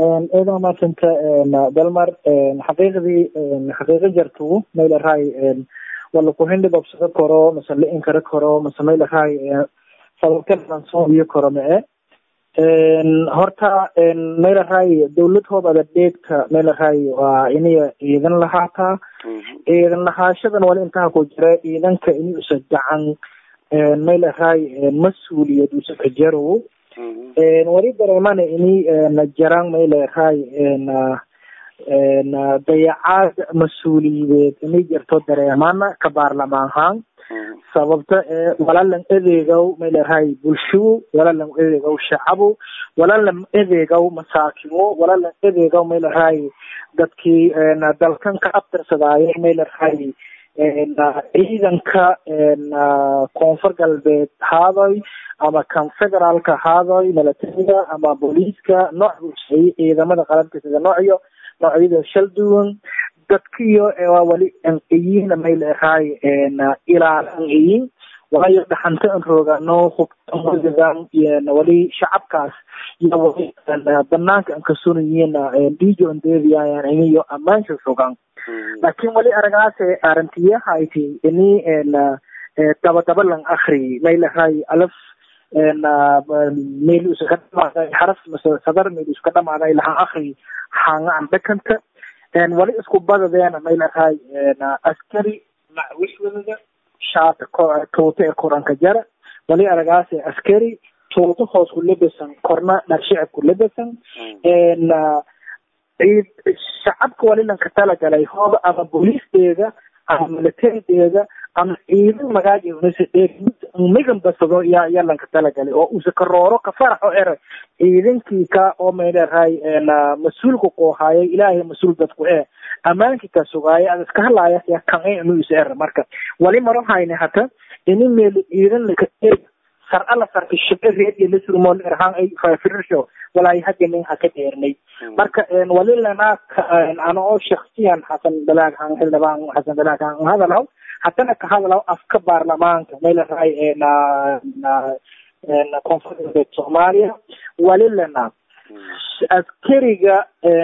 eedan maasanta dalmar xaqiiqdii xaqiiqo jartu maylahay wala kuhindhi babsado karo mase la-in kara karo mase maylahay sababkalan soo iyo karo mae horta maylahay dawlad hoob adadheegta maylahay waa iniya ciidan lahaataa ciidan lahaashadan wali intaha ku jira ciidanka ini usa gacan maylahay mas-uuliyad usa kajarow wali dareemana ini jarang maylahay dayacaad mas-uuliyadeed inay jirto dareemana ka baarlamaanhaan sababta ee walalan edeegow maylahay bulsho walalan edeegow shacabo walalan edeegow masaakimo walalan edeegow maylahay dadkii dalkan ka abtirsadaayo maylahay ciidanka koonfur galbeed haadoy ama kan federaalka haadoy milatariga ama booliiska nooc buusay ciidamada qalabka sida noocyo noocyada shal duwan dadkiyo waa wali anqiyiin maylahay ilaalanqiyin waayo dhaxanta an roogano hubtan wali shacabkaas iyo wali banaanka an kasunayiin dijo andeediyayan iniyo amaansha sugan laakiin wali aragaase arantiyahayti ini daba daba lang akri maylahay alaf meel uska dhamaaday xaraf mase sadar meel uska dhamaaday lahan akri hanga an dhakanta wali isku badadeena maylahay askari macwishwadada shaata tuuta ee koranka jara wali aragaase askari tuuta hoos ku lebesan korna dhagshicib ku lebesan ciid shacabka wali lanka talagalay hooba ama booliisteeda ama militarideeda ama ciidan magaajiisa migan basado yaa yaa lanka talagalay oo usa karooro ka faraxo ere ciidankii ka oo mayleerahay mas-uulka koohaayay ilaahay mas-uul dadku ee ammaankii ka sugaaya ad iska hadlaaya yaa kan inu isa ere marka wali maro hayne hata ini meel ciidan laka sar ala sarka shibce reediyo lasurmool erhaan ay fafirisho walaahi hadda nin haka dheernay marka wali lanaa ana oo shaksiyan xasan dalaag han xildhibaan xasan dalaag han hadalaw haddana ka hadalaw afka baarlamaanka maylahay koonfur galbeed soomaaliya wali lana askariga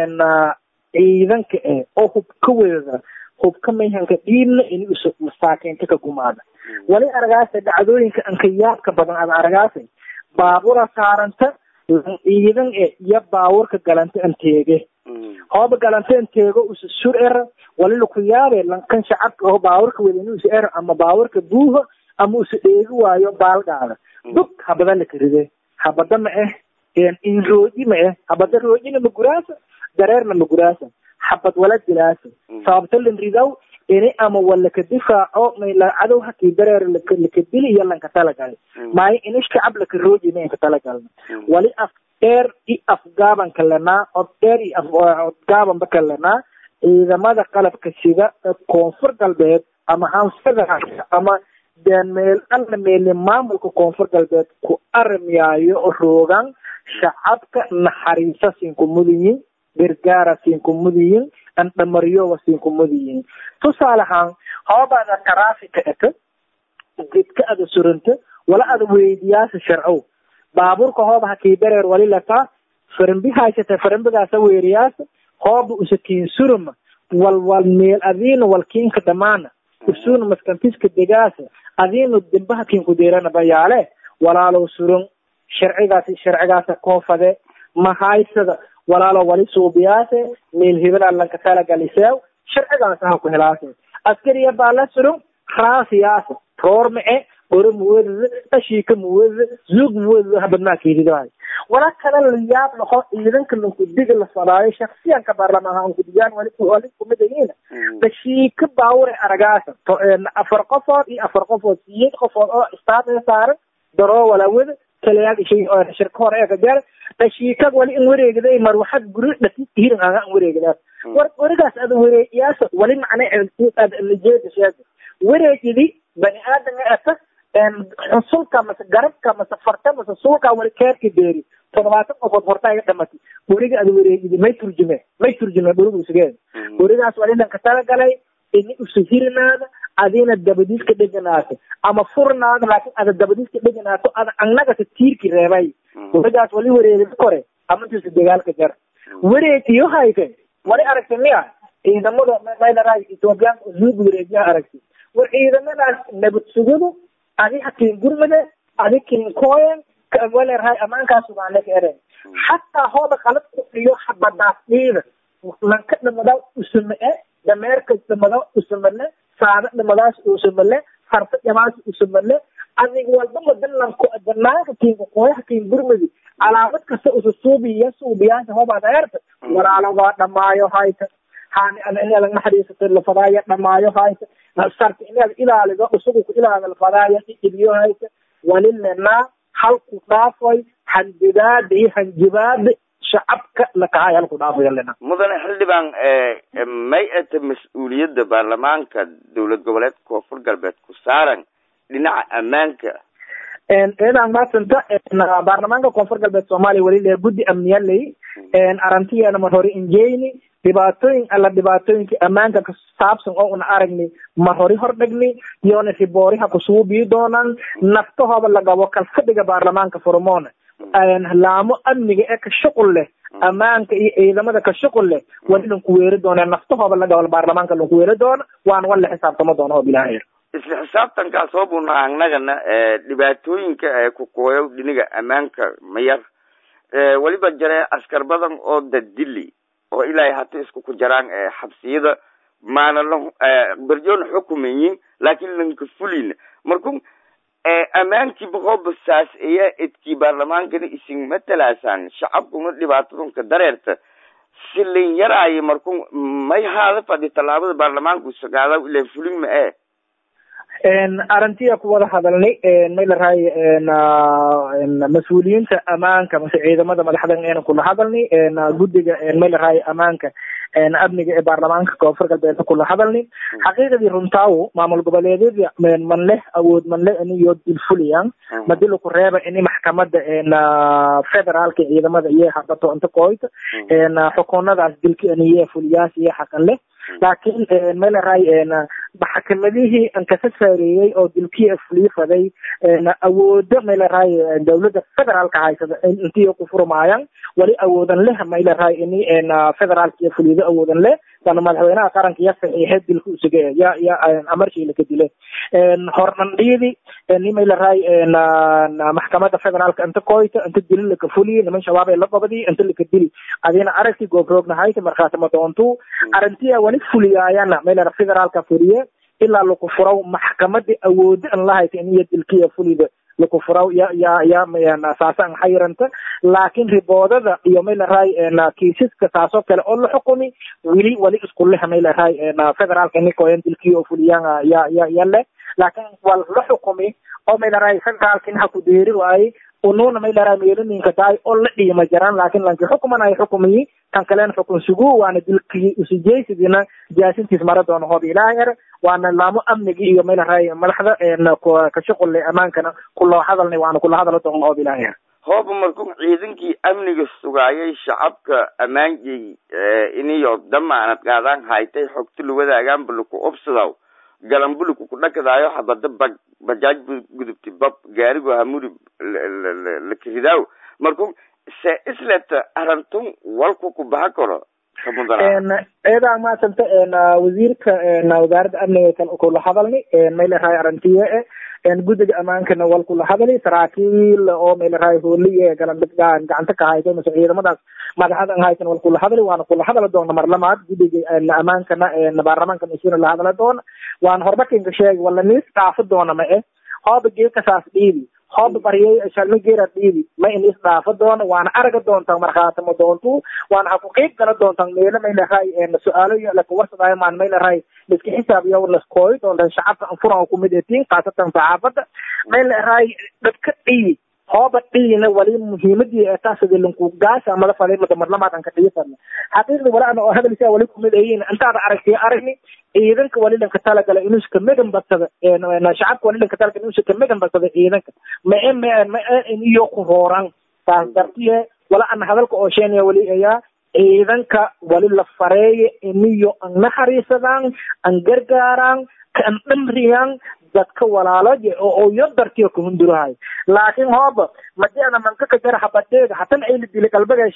ciidanka eh oo hubka weeda hubka mayhanka dhiibna ini usa masaakiinta ka gumaada wali aragaasa dhacdooyinka ankayaabka badan ada aragaasay baabura saaranta ciidan e iyo baaburka galanta anteege hooba galanta anteego usa sur era wali laku yaabe lankan shacabka oo baaburka weda ini usa era ama baaburka buuha ama usa dheegi waayo baalgaada dug habada laka ride habada ma eh in rooji ma eh habada roojina ma guraasa dareerna ma guraasa xabad wala dilaasa sababta lan ridow ini ama walaka difaaco mayla cadow hakii dareer laka dili iyo lanka talagalay maayo ini shacab laka rooji ma inka talagalna wali af dheer i afgaaban kalenaa od dheer i od gaabanba kalenaa ciidamada qalabka sida koonfur galbeed ama han federaalka ama meel alla meele maamulka koonfur galbeed ku arimyaayo roogan shacabka naxariisa sinku mudayin gargaara sinku mudayin andhamaryowa sinku mudayin tusaale ahaan hoobaada taraafika eta gedka ada suranta wala ada weydiyaasa sharcow baaburka hooba hakii dareer wali lataa farambi haysata farambigaasa weeriyaasa hooba usakiin suruma wal wal meel adiina walkiinka dhamaana usuna maskantiska degaasa adiinu dimbaha kinku deerana bayaale walaalow surun sharcigaasi sharcigaasa koofade mahaysada walaalo wali suubiyaase meel hebelaa lanka talagaliseew sharcigaasa ha ku helaase askariya baa la surun raasiyaasa roor mace ore muwedada ashiika muwedada zuug muwedada habadmaa kiiridahay wala kala layaab laho ciidanka lankudiga la fadaayo shaksiyanka baarlamaanha ankudigaan wali wali kumidayiina dashiika baawure aragaasa afar qofood iyo afar qofood siyeed qofood oo istaafee saaran daroo walawada kalayaag ishay shirka hore ee kajar dashiikag wali in wareegday mar waxaad guri dhasid hirin anga in wareegdaas war warigaas ada wareegiyaasa wali macne ad lajeeda sheega wareegidi bani aadam ata xusulka mase garabka mase farta mase sulka wali keerka beeri toddobaatan qofood horta iga dhamatay weriga ada wareegidi may turjume may turjume dhurigu isugeen werigaas wali dhanka talagalay ini usu hirinaada adina dabadiiska dheganaato ama furnaada laakin ada dabadiiska dheganaato ada annagata tiirki reebay werigaas wali wareegida kore amantiisa dagaalka jar wareeg iyo hayte wali aragtay miya ciidamada maylaraa ethoobiyaanka usuub wareegyaa aragtay war ciidamadaas nabad sugadu adi hakiin gurmade adi kiin kooyen walerahay amaankaas ubaane ka eren xataa hooda qalad ku dhiyo habadaas dhiida lanka dhamada usame-e dameerka dhamada usamale saada dhamadaas usamale farta dhamaas usamale adig walba madalanko banaanka kiinka kooyaha kiin gurmadi calaamad kasta usa suubiya suubiyaasha hoobaad eerta walaalogaa dhamaayo hayta haani ada inaad naxariisatay lafadaaya dhamaayo hayta sarta inaad ilaalido isagu ku ilaada lafadaaya idiyo hayta walilenaa halku dhaafay handibaada iyo hanjibaada shacabka lakahay halku dhaafayo lena mudane xildhibaan may ata mas-uuliyadda baarlamaanka dowlad goboleedka koonfur galbeed ku saaran dhinaca ammaanka eedaan maasanta baarlamaanka koonfur galbeed soomaaliya weli le guddi amniyaley arantiyeena mar hore injeyni dhibaatooyin alla dhibaatooyinka ammaanka ka saabsan oo una aragni mar hori hordhigni iyona ribooriha kusugu bii doonaan naftahooda lagabo kalfadhiga baarlamaanka furmoona laamo amniga ee ka shuqul leh ammaanka iyo ciidamada ka shuqul leh wali lanku weeri doona naftahooda lagabo baarlamaanka lanku weeri doona waana wala xisaabtamo doona oo bilaahi isla xisaabtankaas oo buna annagana dhibaatooyinka ee ku kooyo dhiniga ammaanka mayar weliba jare askar badan oo dadili oo ilaahay hata isku ku jaraan xabsiyada maana la berjoona xukumayin laakiin lanka fulin marku ammaankii boqoba saas ayaa edkii baarlamaankana isin matalaasaan shacabkuna dhibaatadunka dareerta silin yaraayo marku may haada fadhi tallaabada baarlamaanku sagaada ilaa fulin ma e arintiya ku wada hadalnay may larahay mas-uuliyiinta amaanka mase ciidamada madaxdan eena kula hadalnay guddiga may larahay amaanka amniga ee baarlamaanka koonfur galbeed kula hadalnay xaqiiqadii runtaawo maamul goboleedyada man leh awood man leh iniyo dilfuliyaan madila ku reeba ini maxkamada federaalka ciidamada iyo habato inta kooyta xukunadaas dilka iniye fuliyaas iyo xaqan leh laakiin may larahay maxkamadihii ankasa saareeyey oo dilkii fuliifaday awoodo may larahay dawladda federaalka haysada intii ku furmaayaan wali awoodan leh may larahay ini federaalka iyo fulido awoodan leh sana madaxweynaha qaranka ya saxiixay dilka usuge ya ya amarkii laka dile hornandhiidi ni may larahay maxkamada federaalka inta koyta inta dili laka fuliyi niman shabaab ee la qabadi inta laka dili adina aragti goobroogna hayta markaasi ma doontu arintiya wali fuliyaayana may larahay federaalka fuliye ilaa laku furaw maxkamadii awoodo an la hayta in iyo dilkiya fulida laku furaw ya ya ya saasan xayranta laakiin riboodada iyo may larahay kiisaska saasoo kale oo la xukumi weli wali isku leh may larahay federaalka nikoyan dilkiya oo fuliyaan ya ya ya leh laakiin waa la xukumi oo may larahay federaalka in ha ku deeri waayey ununa may larahay meelaninka tahay oo la dhiima jaraan laakiin lanki xukuman ay xukumiyi kan kalena xukun sugu waana dilkii usujeysidina jaasintiis mara doona hoob ilaahay er waana laamo amnigi iyo may larahay madaxda ka shuqulle amaankana kuloo hadalnay waana kula hadala doona hoob ilaahay er hooba marku ciidankii amniga sugaayay shacabka ammaanjay iniyo damaanad qaadaan haytay xogta la wadaagaan buluku obsadaw galambuluku ku dhakadaayo habada bag bajaaj gudubti bab gaarigo hamuri lakiridaw marku se isleta arantun walku ku baha karo eedaa maasanta wasiirka wasaaradda amniga kula hadalni may larahay arantiye e guddiga amaankana wal kula hadali saraakiil oo may larahay hooliye gacanta ka haytay mase ciidamadaas madaxada an haytan wal kula hadali waana kula hadala doona mar lamaad guddiga amaankana baarlamaanka isuna la hadala doona waana horbakinka sheegi wala niis dhaafo doona ma e hooba geekasaas dhiibi hooba baryay shalmi geera dhiibi ma in is dhaafo doona waana araga doontaa markhaatamo doontu waana ha ku qeyb gala doontaa meelo may larahay su-aalo lakawarsadaayo maan may larahay liska xisaabiyo laskooyi doontaa shacabka anfuran kumid etiin khaasatan saxaafadda may larahay dadka dhiibi hooba dhiina wali muhiimadii taasadi linku gaasa mada falay mada marlamaad an ka dhiisana xaqiiqdi wala ana oo hadalisa wali kumid ayin intaada aragtay aragni ciidanka wali dhanka talagala inuu iska megan badsada shacabka wali dhanka talagala inuu iska megan badsada ciidanka ma e ma ma iyo ku rooran taas dartiye wala ana hadalka oo sheenaya wali ayaa ciidanka wali la fareeye iniyo an naxariisadaan an gargaaraan kan dhamriyaan dadka walaaloje oo yo dartiyo kahundurahay laakiin hooba madi ana manka ka jara habadeega hatan ayla dili qalbageesheena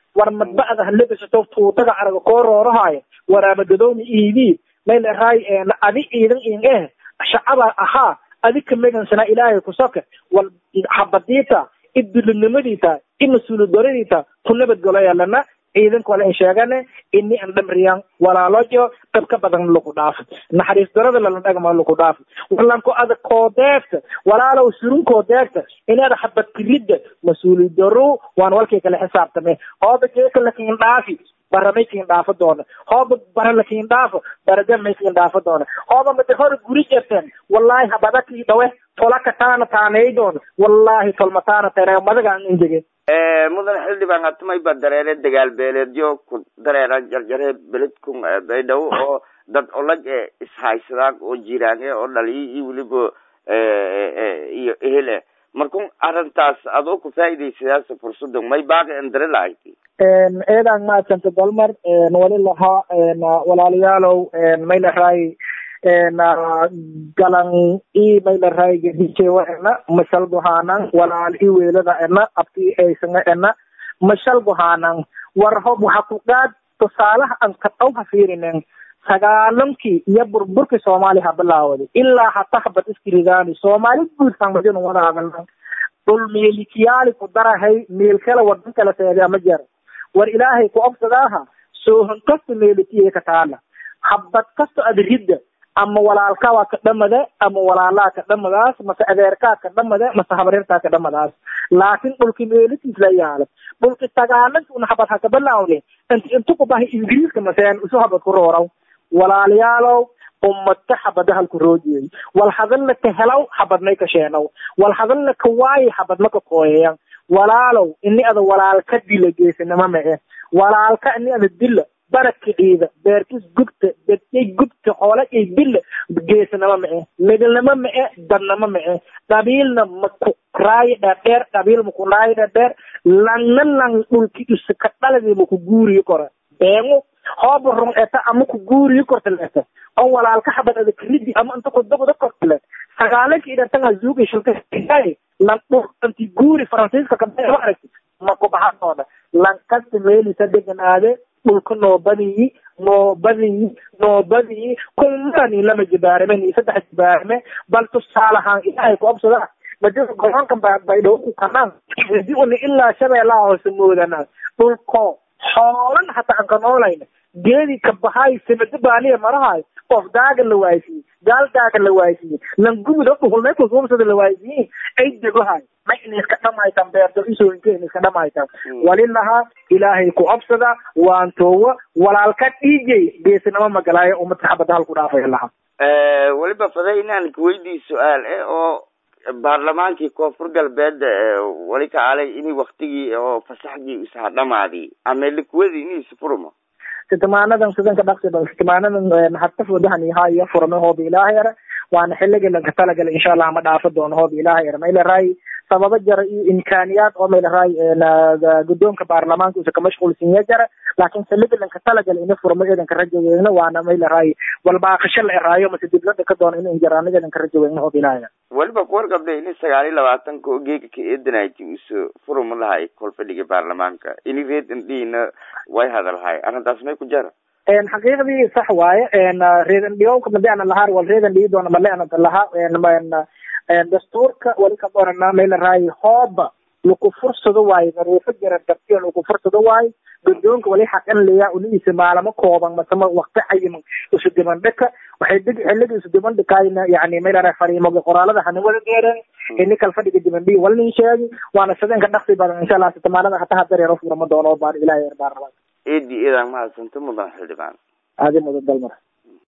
war madba'da halebisato tuutaga araga koo roorahaayo waraabagadoomi iidii may leraay adi ciidan in eh shacaba ahaa adi kamagansanaa ilaahay kusoka wal xabadiita idulinimadiita i mas-uulidoradiita ku nabadgoloyalana ciidanka wala in sheegane ini an dhamriyan walaalojo dab ka badan lagu dhaafo naxariis darada lala dhagma lagu dhaafo walanko ada koodeegta walaalow surun koodeegta inaada xabad kiridda mas-uuli daro waan walkii kala xisaabtame hooba jeeka lakin dhaafi bara may kin dhaafo doona hooba bara lakin dhaafo barade may kin dhaafo doona hooba made hore guri jerteen wallahi habada kii dhawe tolaka taana taanay doona wallahi tolmataana tana madagaan injege mudan xildhibaan hatumay ba dareere dagaal beeleedyo ku dareera jarjare beledkun baydhabo oo dad olag e ishaysadaan oo jiraan e oo dhaliyo iyo weliba iyo ehel e markun arrintaas adoo ku faa'idaysadaas fursadan may baaqi andare lahayti eedaan maadsanta dalmar wali lahaa walaalayaalow may lahay galan i may lahay gedijewa ena mashal buhanan walaal i weelada ena abti haysanga ena mashal buhanan war hob waxa ku qaad tusaalaha an kadhaw ha fiirinen sagaalankii iyo burburkii soomaaliya ha bilaawday ilaa hata habad iskiridaani soomaali guud hanmadinu wada hadalnan dhul meelikiyaali ku darahay meel kale wadan kala seedaa ma jira war ilaahay ku obsadaaha soohan kasta meelitiye ka taala habad kasta ad ridda ama walaalkaa waa ka dhamada ama walaalaa ka dhamadaas mase adeerkaa ka dhamada mase habareertaa ka dhamadaas laakin dhulki meelitiis la yaala dhulki sagaalanki una habad haka bilaawde inti intu ku bahay ingiriiska maseen isu habad ku rooraw walaalayaalow ummata habada halku roojiyey wal hadalna ka helaw habadnay ka sheenow wal hadalna ka waayi habadma ka kooyayan walaalow ini ada walaalka dila geesinimo ma e walaalka ini ada dila baraka ciida beerkis gubta dadkay gubta xoolajay dila geesinimo ma e midnimo ma e dadnimo ma e qabiilna maku raayi dhadheer qabiil maku raayi dhadheer langna lang dhulki isa ka dhaladi maku guuriyi kora beengu hooba rung eta ama ku guuriyi korta leta oo walaalka xabad ada karidi ama inta ku dogda kortale sagaalanka idhatanga zuuga shilka lan dhul inti guuri faransiiska kabaa aragti ma ku baxadooda lankasta meelisa deganaade dhulka noobadiyi noobadiyi noobadiyi kumani lama jibaarime saddex jibaarime bal tusaalahaan ilaahay ku obsada madada goronkan baydhawo ku kanaan di una ilaa shabeellaha hoose moodana dhulko xoolan hataa aan ka noolayna geedi ka bahay samado baaliya marahay qof daaga la waaysiye gaal daaga la waaysiye langubuda dhuhulmay kusumsada la waaysiye ay degohay ma in iska dhamaytan beerto isooyinka in iska dhamaytan walilaha ilaahay ku obsada waan toowa walaalka dhiijay geesinimo magalaayo umad saxabada halku dhaafay laha weliba faday inaan kuweydii su-aal eh oo baarlamaankii koonfur galbeed wali kacalay ini waktigii oo fasaxgii isaha dhamaadi ama likuwadii ini isfurmo sitmaanadan sidanka dhaqsiba sitmaanadan hataf wadahan ihaayo furme hooba ilaaha yara waana xilligii lanka talagala insha allah ma dhaafo doono hooba ilaaha yara maylaraay sababo jara iyo imkaaniyaad oo maylaraay guddoonka baarlamaanka usa ka mashquulsinya jara laakin xilligii lanka talagala ina furmo eedanka rajo weegna waana maylaraay walbaaqasho la eraayo mase diblada ka doono ina injaraano eedanka rajo weegna hooba ilaaha yara weliba kuwar gabdha ini sagaal iyo labaatanka oo geega ka eedanayti uso furuma lahay kolfadhiga baarlamaanka ini reed indhiina way hadalhay arrintaas may ku jara xaqiiqdii sax waaye reedan dhiyowka madi ana lahaa wal reedan dhiyi doona male ana lahaa dastuurka wali ka qorana may laraay hooba laku fursado waayo daruufo jara dartiyo laku fursado waayo guddoonka wali xaqan leeya uniisa maalamo kooban masama waqti cayiman isu dibandhika waxay deg xilliga isu dibandhikayna yani may laraay fariimoga qoraalada hana wada dheereen ini kal fadhiga dibandhiyi walnin sheegi waana sideenka dhaqsi badan insha allah sitamaanada hata hadareero furama doono baar ilahay baarlamaan eedi eedaan mahadsanto mudan xildhibaan aadi mudan dalmar